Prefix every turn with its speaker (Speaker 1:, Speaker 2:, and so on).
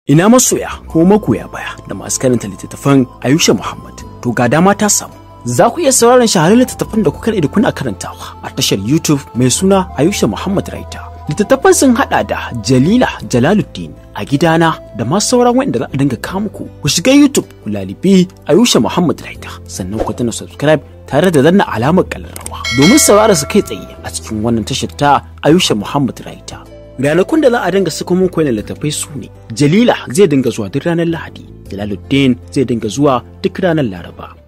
Speaker 1: Ina masoya ko makoya baya da masu karanta littattafan Ayusha Muhammad. To ga dama ta samu. Za ku iya sauraron shahararrun littattafan da kuka da kuna karantawa a tashar YouTube mai suna Ayusha Muhammad Raita. Littattafan sun hada da Jalila Jalaluddin a gidana da masu sauran wanda za a dinga kawo muku. Ku shiga YouTube ku lalibi Ayusha Muhammad Raita sannan ku tana subscribe tare da danna alamar kallarwa domin saurara su kai tsaye a cikin wannan tashar ta Ayusha Muhammad Raita. ranakun da za a dinga saka muku wannan littattafai su ne jalila zai dinga zuwa duk ranar lahadi jalaluddin zai dinga zuwa duk ranar laraba